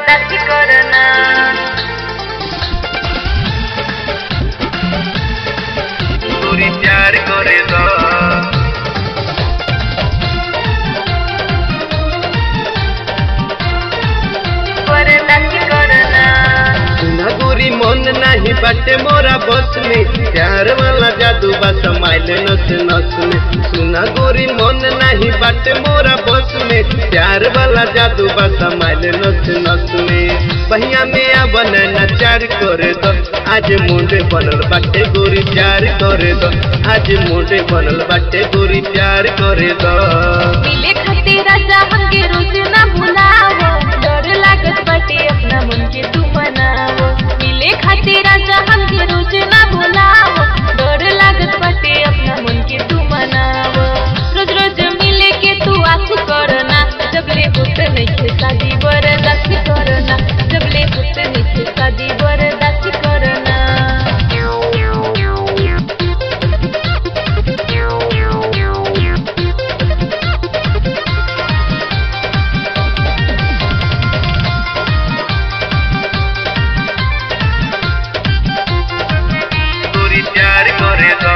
बरदास्ती करना गोरी प्यार करे द बरदास्ती करना सुना गोरी मन नहीं बाटे मोरा बस में प्यार वाला जादू बा समाइल नस नस में सुना गोरी मन नहीं बाटे मोरा बस में प्यार वाला जादू बा समाइल नस नस में बहिया में आ बना चार करे दो आज मुंडे बनल बाटे गोरी प्यार करे दो आज मुंडे बनल बाटे गोरी प्यार करे दो मिले खातिर राजा हमके रोज ना भुलावो डर लागत बाटे अपना मन के तू मनावो मिले खातिर राजा हमके रोज ना भुलावो डर लागत बाटे अपना मन के तू मनावो रोज रोज मिले के तू आस करना जब ले होत नहीं शादी बरदास्ती करना जब ले होत नहीं शादी बरदास्ती करना गोरी प्यार करे दो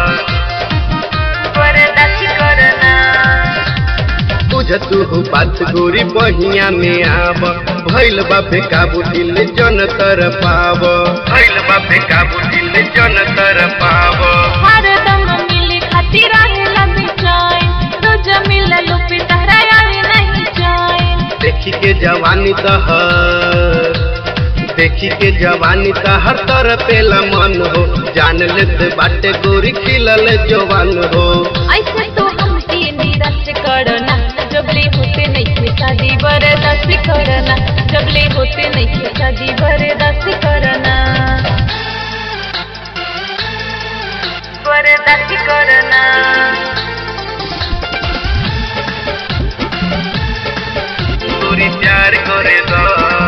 बरदास्ती करना बुझ तू हो बात गोरी बहिया में आब भैल बापे काबू दिल जन कर पाव भैल बापे काबू दिल जन कर पाव हरदम मिले खातिर रहेला बेचैन रोज मिललो पे तहरा आवे नहीं चैन देखी के जवानी तहर देखी के जवानी तहर तर पेला मन हो जान लेते बाटे गोरी खिलल जवान हो ऐसे तो हमके निराश करना जबले होते नहीं थे शादी बर्दाश्त करना जबले होते नहीं थे शादी बर्दाश्त करना बर्दाश्त करना गोरी प्यार करे दो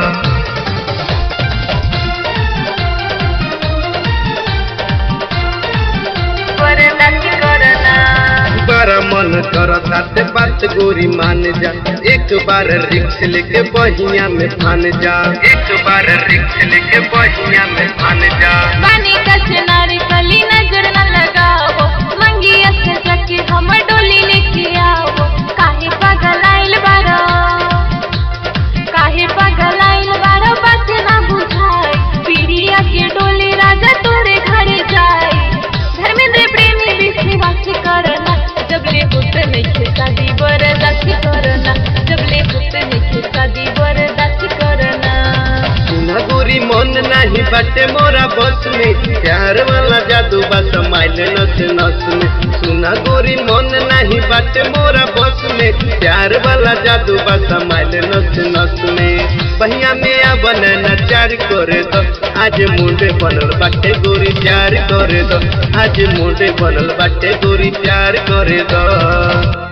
बर्दाश्त करना बड़ा मन करता ते बात गोरी मान जा एक बार रिक्स लेके बहिया में फान जा एक बार रिक्स लेके बहिया में फान जा पानी का चिनारी कली नजर न लगाओ मंगिया से जाके हम डोली लेके आओ काहे पागल आइल बारो काहे पागल आइल बारो बात ना बुझाई पीड़िया के डोली राजा तोरे घर जाए धर्मेंद्र प्रेमी विश्वास करना जब ले होते नहीं खे शादी बर्दाश्त करना जब ले होते नहीं खे शादी बर्दाश्त करना सुना गोरी मन नहीं बाटे मोरा बस में प्यार वाला जादू बा समाइल नस नस में सुना गोरी मन नहीं बाटे मोरा बस में प्यार वाला जादू बा समाइल नस नस में बहिया में आ बनना चार करे दो आज मुंडे बनल बाटे गोरी प्यार करे दो आज मुंडे बनल बाटे गोरी प्यार करे दो